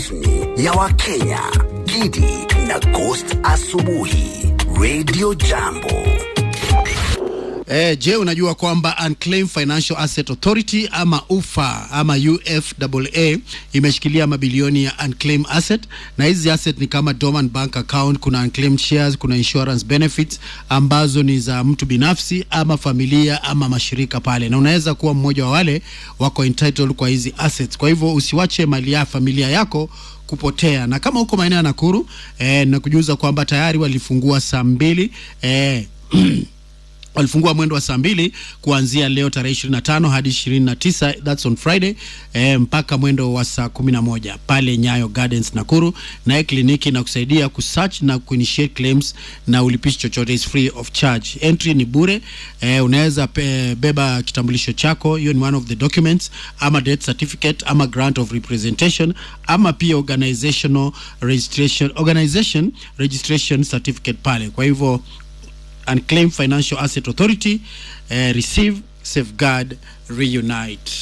rasmi ya Wakenya, Gidi na Ghost Asubuhi, Radio Jambo. Eh, je, unajua kwamba Unclaimed Financial Asset Authority ama UFA ama UFAA imeshikilia mabilioni ya unclaimed asset, na hizi asset ni kama dormant bank account, kuna unclaimed shares, kuna insurance benefits ambazo ni za mtu binafsi ama familia ama mashirika pale, na unaweza kuwa mmoja wa wale wako entitled kwa hizi assets. Kwa hivyo usiwache mali ya familia yako kupotea, na kama uko maeneo ya Nakuru eh, nakujuza kwamba tayari walifungua saa mbili eh, walifungua mwendo wa saa mbili kuanzia leo tarehe 25 hadi 29 that's on Friday eh, mpaka mwendo wa saa 11 pale Nyayo Gardens Nakuru. Naye kliniki na kusaidia kusearch na kuinitiate claims na ulipishi chochote is free of charge. Entry ni bure. Eh, unaweza pe- beba kitambulisho chako, hiyo ni one of the documents, ama death certificate ama grant of representation ama pia organizational registration organization registration certificate pale. Kwa hivyo Unclaimed Financial Asset Authority eh, receive safeguard reunite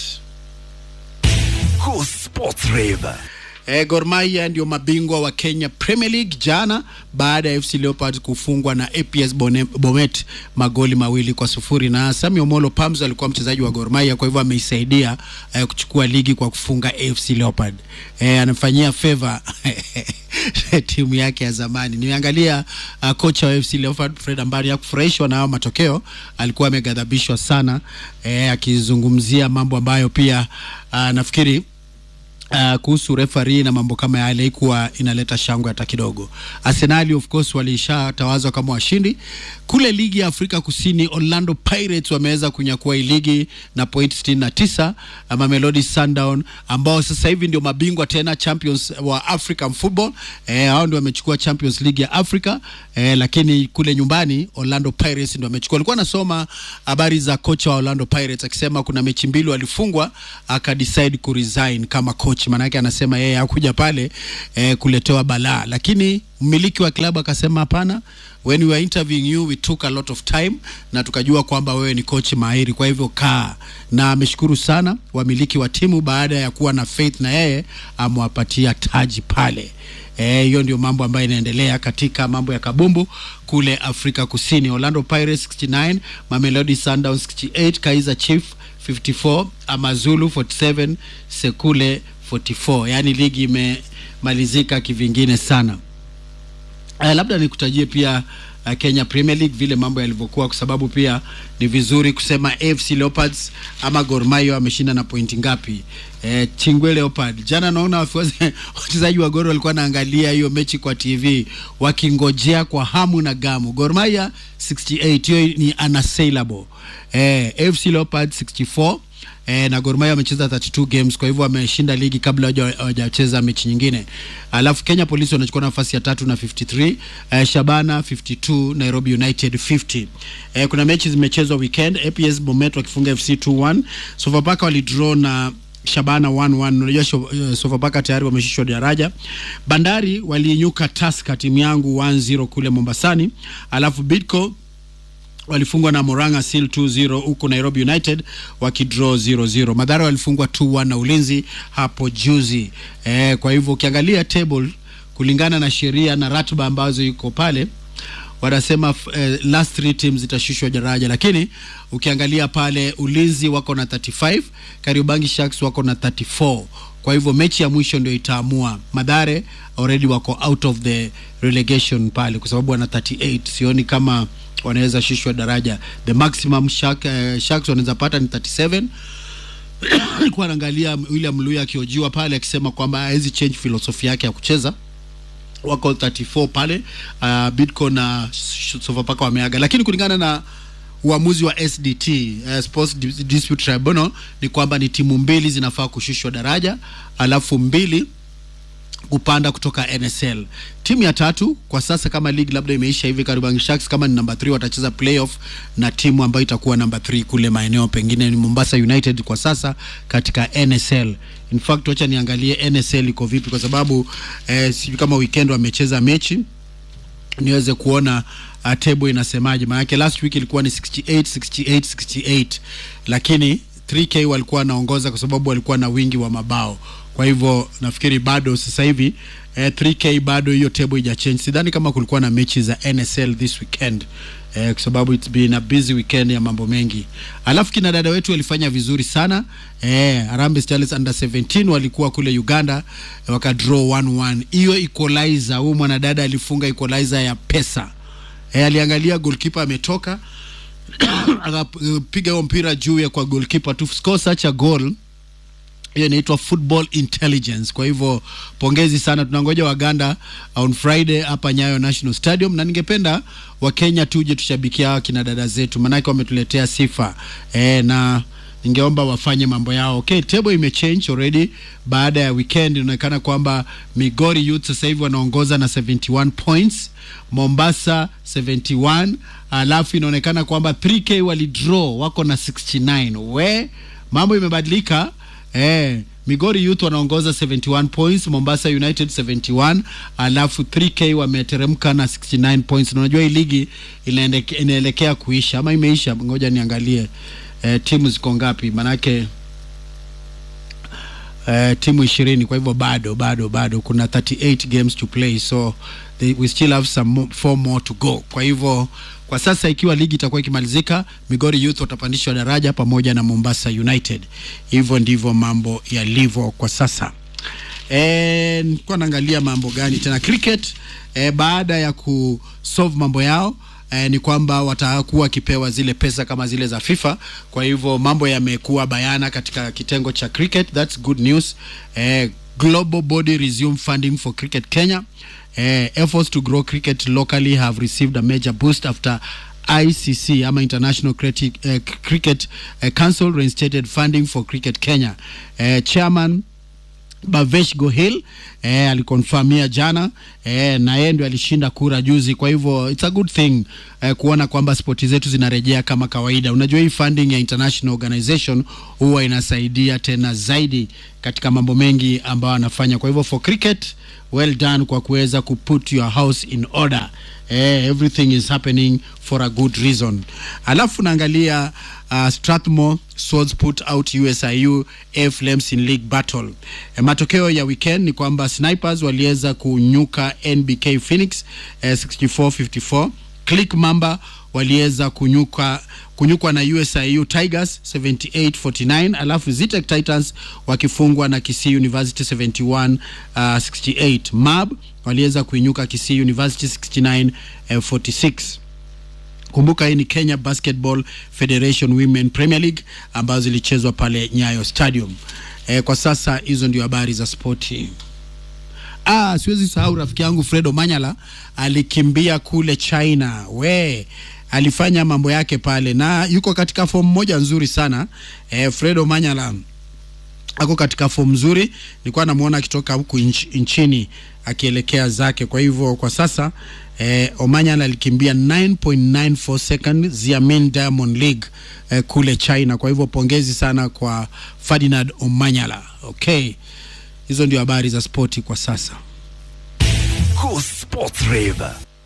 Go Sports Rave. Eh, Gor Mahia ndio mabingwa wa Kenya Premier League jana baada ya FC Leopards kufungwa na APS Bone- Bomet magoli mawili kwa sufuri na Sami Omolo Pams alikuwa mchezaji wa Gor Mahia, kwa hivyo ameisaidia eh, kuchukua ligi kwa kufunga AFC Leopard. Eh, anafanyia favor timu yake ya zamani. Nimeangalia uh, kocha wa FC Leopard Fred Ambari hakufurahishwa na hao matokeo, alikuwa ameghadhabishwa sana eh, akizungumzia mambo ambayo pia uh, nafikiri Uh, kuhusu referee na mambo kama yale ikuwa inaleta shangwe hata kidogo. Arsenal of course walishatawazwa kama washindi kule ligi ya Afrika Kusini. Orlando Pirates wameweza kunyakua hii ligi na point 69. Uh, Mamelodi Sundown ambao sasa hivi ndio mabingwa tena champions wa African football eh, hao ndio wamechukua Champions League ya Africa eh, lakini kule nyumbani Orlando Pirates ndio wamechukua. Alikuwa anasoma habari za kocha wa Orlando Pirates akisema kuna mechi mbili walifungwa akadecide kuresign kama coach, maanake anasema yeye hakuja pale eh, kuletewa balaa, lakini mmiliki wa klabu akasema hapana, when we were interviewing you we took a lot of time na tukajua kwamba wewe ni coach mahiri, kwa hivyo kaa. Na ameshukuru sana wamiliki wa timu baada ya kuwa na faith na yeye amewapatia taji pale. Eh, hiyo ndio mambo ambayo inaendelea katika mambo ya kabumbu kule Afrika Kusini. Orlando Pirates 69, Mamelodi Sundowns 68, Kaizer Chief 54, Amazulu 47, Sekule 44. Yaani ligi imemalizika kivingine sana. Uh, labda nikutajie pia uh, Kenya Premier League vile mambo yalivyokuwa, kwa sababu pia ni vizuri kusema AFC Leopards ama Gor Mahia wameshinda na pointi ngapi. Eh, Chingwe Leopard jana, naona wafuasi- wachezaji wa Gor walikuwa naangalia hiyo mechi kwa TV wakingojea kwa hamu na gamu. Gor Mahia 68, hiyo ni unassailable. Eh, AFC Leopards 64 eh, na Gor Mahia wamecheza 32 games, kwa hivyo wameshinda ligi kabla hawaja- hawajacheza mechi nyingine. Alafu Kenya Police wanachukua nafasi ya tatu na 53, eh, Shabana 52, Nairobi United 50. Eh, kuna mechi zimechezwa weekend, APS Bomet wakifunga FC 2-1, Sofapaka walidraw na Shabana 1-1. Unajua Sho- eh, Sofapaka tayari wameshushwa daraja. Bandari waliinyuka Tusker timu yangu 1-0 kule Mombasani, alafu Bidco walifungwa na Moranga Seal 2-0 huku Nairobi United wakidraw 0-0. Madhara walifungwa 2-1 na Ulinzi hapo juzi. Eh, kwa hivyo ukiangalia table kulingana na sheria na ratiba ambazo iko pale wanasema f- eh, last three teams zitashushwa daraja, lakini ukiangalia pale Ulinzi wako na 35, Kariobangi Sharks wako na 34. Kwa hivyo mechi ya mwisho ndio itaamua. Madhare already wako out of the relegation pale kwa sababu wana 38. Sioni kama wanaweza shushwa daraja. The maximum Shark, eh, Sharks wanaweza pata ni 37 nilikuwa naangalia William Luya akiojiwa pale akisema kwamba hawezi change philosophy yake ya kucheza wako 34 pale uh, Bidco na Sh- Sofapaka wameaga, lakini kulingana na uamuzi wa SDT uh, Sports Dis- Dispute Tribunal ni kwamba ni timu mbili zinafaa kushushwa daraja, alafu mbili kupanda kutoka NSL. Timu ya tatu kwa sasa, kama ligi labda imeisha hivi, Kariobangi Sharks kama ni namba 3 watacheza playoff na timu ambayo itakuwa namba 3 kule maeneo pengine ni Mombasa United kwa sasa katika NSL. In fact, wacha niangalie NSL iko vipi, kwa sababu eh, sijui kama weekend wamecheza mechi niweze kuona uh, table inasemaje. Maanake last week ilikuwa ni 68 68 68, lakini 3K walikuwa wanaongoza kwa sababu walikuwa na wingi wa mabao. kwa hivyo nafikiri bado sasa hivi eh, 3k bado hiyo table ija change sidhani kama kulikuwa na mechi za nsl this weekend eh, kwa sababu it's been a busy weekend ya mambo mengi alafu kina dada wetu walifanya vizuri sana eh, Harambee Stars under 17 walikuwa kule uganda eh, wakadraw 1-1 hiyo equalizer huyu mwanadada alifunga equalizer ya pesa eh, aliangalia goalkeeper ametoka akapiga huo mpira juu ya kwa goalkeeper to score such a goal hiyo inaitwa football intelligence kwa hivyo pongezi sana tunangoja waganda on friday hapa nyayo national stadium na ningependa wakenya tuje tushabikia hawa kina dada zetu maanake wametuletea sifa e, na ningeomba wafanye mambo yao okay table imechange already baada ya weekend inaonekana kwamba migori youth sasa hivi wanaongoza na 71 points mombasa 71 alafu inaonekana kwamba 3k walidraw wako na 69 we mambo imebadilika Eh, Migori Youth wanaongoza 71 points, Mombasa United 71, alafu 3K wameteremka na 69 points. Na unajua hii ligi inaendeke- inaelekea kuisha ama imeisha? Ngoja niangalie eh, timu ziko ngapi, manake eh, timu ishirini kwa hivyo bado bado bado kuna 38 games to play so they, we still have some mo, four more to go kwa hivyo kwa sasa ikiwa ligi itakuwa ikimalizika migori youth watapandishwa daraja pamoja na mombasa united hivyo ndivyo mambo yalivyo kwa sasa Eh, nilikuwa naangalia mambo gani tena cricket eh, baada ya kusolve mambo yao eh, ni kwamba watakuwa wakipewa zile pesa kama zile za FIFA. Kwa hivyo mambo yamekuwa bayana katika kitengo cha cricket, that's good news. Eh, global body resume funding for cricket Kenya. Eh, efforts to grow cricket locally have received a major boost after ICC ama International Cricket, eh, Cricket eh, Council reinstated funding for cricket Kenya. Eh, chairman Bavesh Gohil eh, alikonfamia jana eh, na yeye ndio alishinda kura juzi. Kwa hivyo it's a good thing eh, kuona kwamba spoti zetu zinarejea kama kawaida. Unajua hii funding ya international organization huwa inasaidia tena zaidi katika mambo mengi ambayo anafanya. Kwa hivyo for cricket, well done kwa kuweza kuput your house in order. Eh, everything is happening for a good reason. Alafu naangalia uh, Strathmore Swords put out USIU A Flames in league battle. E, matokeo ya weekend ni kwamba Snipers waliweza kunyuka NBK Phoenix eh, 64-54. Click Mamba waliweza kunyuka kunyukwa na USIU Tigers 78-49, alafu Zitek Titans wakifungwa na Kisii University 71 uh, 68. Mab waliweza kuinyuka Kisii University 69 uh, 46 kumbuka hii ni kenya basketball federation women premier league ambazo zilichezwa pale nyayo stadium e, kwa sasa hizo ndio habari za spoti ah, siwezi sahau rafiki yangu fredo manyala alikimbia kule china we alifanya mambo yake pale na yuko katika fomu moja nzuri sana e, fredo manyala ako katika fomu nzuri nilikuwa namuona akitoka huku nch, nchini akielekea zake kwa hivyo kwa sasa eh, omanyala alikimbia 9.94 second Xiamen Diamond League eh, kule china kwa hivyo pongezi sana kwa ferdinand omanyala okay hizo ndio habari za spoti kwa sasa Go Sports Rave.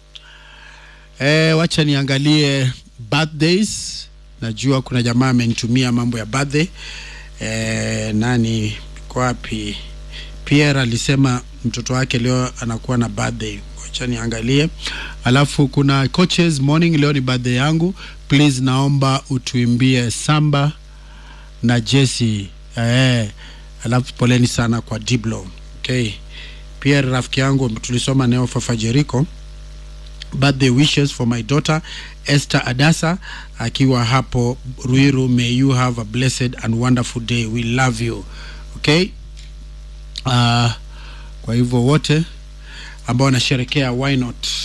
Eh, wacha niangalie birthdays. Najua kuna jamaa amenitumia mambo ya birthday. Eh, nani kwa wapi? Pierre alisema mtoto wake leo anakuwa na birthday. Wacha niangalie. Alafu kuna coaches morning, leo ni birthday yangu. Please naomba utuimbie samba na Jesse. Eh, alafu poleni sana kwa Diblo. Okay. Pierre rafiki yangu tulisoma neo Fafa Jericho birthday wishes for my daughter Esther Adasa akiwa hapo Ruiru. May you have a blessed and wonderful day. We love you. Okay? Uh, kwa hivyo wote ambao wanasherekea why not